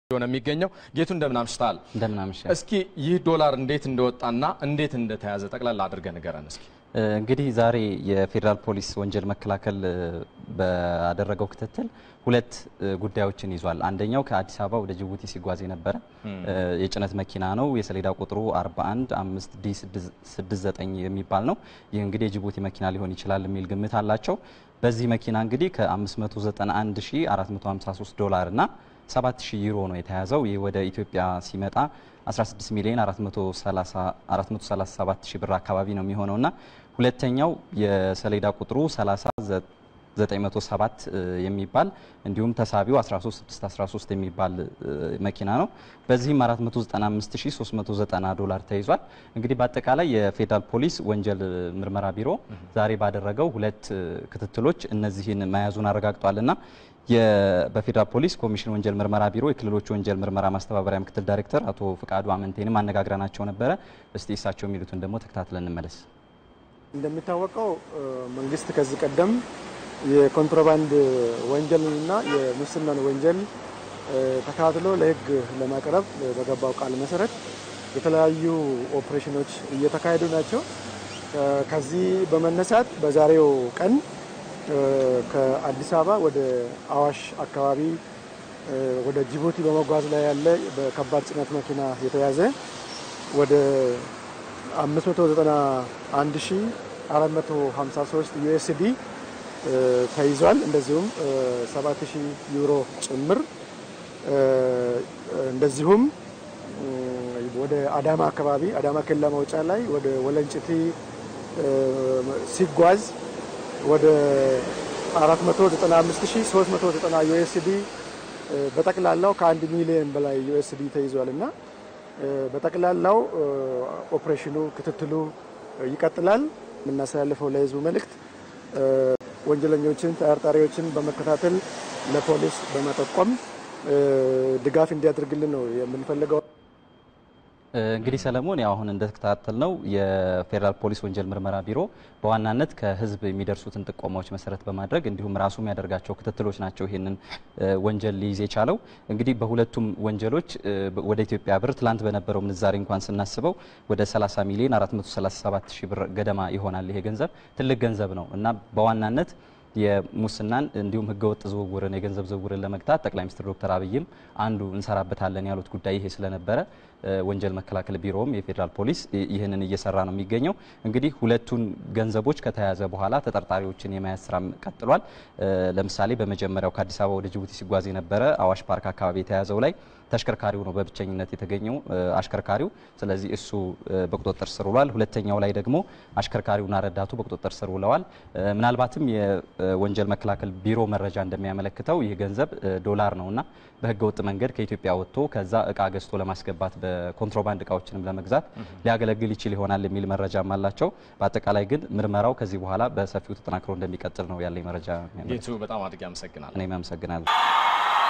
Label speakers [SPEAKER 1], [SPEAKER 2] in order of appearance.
[SPEAKER 1] ሆነ የሚገኘው ጌቱ እንደምን አምሽተሃል?
[SPEAKER 2] እንደምን አመሸ።
[SPEAKER 1] እስኪ ይህ ዶላር እንዴት እንደወጣና እንዴት እንደተያዘ ጠቅላላ አድርገህ ንገረን እስኪ።
[SPEAKER 2] እንግዲህ ዛሬ የፌዴራል ፖሊስ ወንጀል መከላከል ባደረገው ክትትል ሁለት ጉዳዮችን ይዟል። አንደኛው ከአዲስ አበባ ወደ ጅቡቲ ሲጓዝ የነበረ የጭነት መኪና ነው። የሰሌዳ ቁጥሩ 41 5 ዲ 69 የሚባል ነው። ይህ እንግዲህ የጅቡቲ መኪና ሊሆን ይችላል የሚል ግምት አላቸው። በዚህ መኪና እንግዲህ ከ591453 ዶላር እና 7000 ዩሮ ነው የተያዘው። ይህ ወደ ኢትዮጵያ ሲመጣ 16 ሚሊዮን 437 ሺህ ብር አካባቢ ነው የሚሆነውና ሁለተኛው የሰሌዳ ቁጥሩ 30907 የሚባል እንዲሁም ተሳቢው 13613 የሚባል መኪና ነው። በዚህም 495390 ዶላር ተይዟል። እንግዲህ በአጠቃላይ የፌዴራል ፖሊስ ወንጀል ምርመራ ቢሮ ዛሬ ባደረገው ሁለት ክትትሎች እነዚህን መያዙን አረጋግጧልና በፌዴራል ፖሊስ ኮሚሽን ወንጀል ምርመራ ቢሮ የክልሎች ወንጀል ምርመራ ማስተባበሪያ ምክትል ዳይሬክተር አቶ ፍቃዱ አመንቴንም አነጋግረናቸው ነበረ። እስቲ እሳቸው የሚሉትን ደግሞ ተከታትለን እንመለስ።
[SPEAKER 3] እንደሚታወቀው መንግስት ከዚህ ቀደም የኮንትሮባንድ ወንጀልንና የሙስናን ወንጀል ተከታትሎ ለሕግ ለማቅረብ በገባው ቃል መሰረት የተለያዩ ኦፕሬሽኖች እየተካሄዱ ናቸው። ከዚህ በመነሳት በዛሬው ቀን ከአዲስ አበባ ወደ አዋሽ አካባቢ ወደ ጅቡቲ በመጓዝ ላይ ያለ በከባድ ጭነት መኪና የተያዘ ወደ 591453 ዩኤስዲ ተይዟል። እንደዚሁም 7000 ዩሮ ጭምር እንደዚሁም ወደ አዳማ አካባቢ አዳማ ኬላ መውጫ ላይ ወደ ወለንጭቲ ሲጓዝ ወደ 495390 ዩኤስዲ በጠቅላላው ከአንድ ሚሊዮን በላይ ዩኤስዲ ተይዟል እና በጠቅላላው ኦፕሬሽኑ ክትትሉ ይቀጥላል። የምናስተላልፈው ለህዝቡ መልእክት ወንጀለኞችን፣ ተጠርጣሪዎችን በመከታተል ለፖሊስ በመጠቆም ድጋፍ እንዲያደርግልን ነው የምንፈልገው።
[SPEAKER 2] እንግዲህ ሰለሞን ያው አሁን እንደተከታተል ነው የፌዴራል ፖሊስ ወንጀል ምርመራ ቢሮ በዋናነት ከህዝብ የሚደርሱትን ጥቆማዎች መሰረት በማድረግ እንዲሁም ራሱ የሚያደርጋቸው ክትትሎች ናቸው ይህንን ወንጀል ሊይዝ የቻለው። እንግዲህ በሁለቱም ወንጀሎች ወደ ኢትዮጵያ ብር ትላንት በነበረው ምንዛሬ እንኳን ስናስበው ወደ 30 ሚሊዮን 437 ሺህ ብር ገደማ ይሆናል። ይሄ ገንዘብ ትልቅ ገንዘብ ነው እና በዋናነት የሙስናን እንዲሁም ህገወጥ ዝውውርን የገንዘብ ዝውውርን ለመግታት ጠቅላይ ሚኒስትር ዶክተር አብይም አንዱ እንሰራበታለን ያሉት ጉዳይ ይሄ ስለነበረ ወንጀል መከላከል ቢሮውም የፌዴራል ፖሊስ ይህንን እየሰራ ነው የሚገኘው። እንግዲህ ሁለቱን ገንዘቦች ከተያዘ በኋላ ተጠርጣሪዎችን የመያዝ ስራም ቀጥሏል። ለምሳሌ በመጀመሪያው ከአዲስ አበባ ወደ ጅቡቲ ሲጓዝ የነበረ አዋሽ ፓርክ አካባቢ የተያዘው ላይ ተሽከርካሪው ነው በብቸኝነት የተገኘው አሽከርካሪው። ስለዚህ እሱ በቁጥጥር ስር ውሏል። ሁለተኛው ላይ ደግሞ አሽከርካሪውና ረዳቱ በቁጥጥር ስር ውለዋል። ምናልባትም የወንጀል መከላከል ቢሮ መረጃ እንደሚያመለክተው ይህ ገንዘብ ዶላር ነውና በህገወጥ መንገድ ከኢትዮጵያ ወጥቶ ከዛ እቃ ገዝቶ ለማስገባት በኮንትሮባንድ እቃዎችንም ለመግዛት ሊያገለግል ይችል ይሆናል የሚል መረጃም አላቸው። በአጠቃላይ ግን ምርመራው ከዚህ በኋላ በሰፊው ተጠናክሮ እንደሚቀጥል ነው ያለኝ መረጃ።
[SPEAKER 1] ጌቱ በጣም አድርጌ አመሰግናለሁ።
[SPEAKER 2] እኔም አመሰግናለሁ።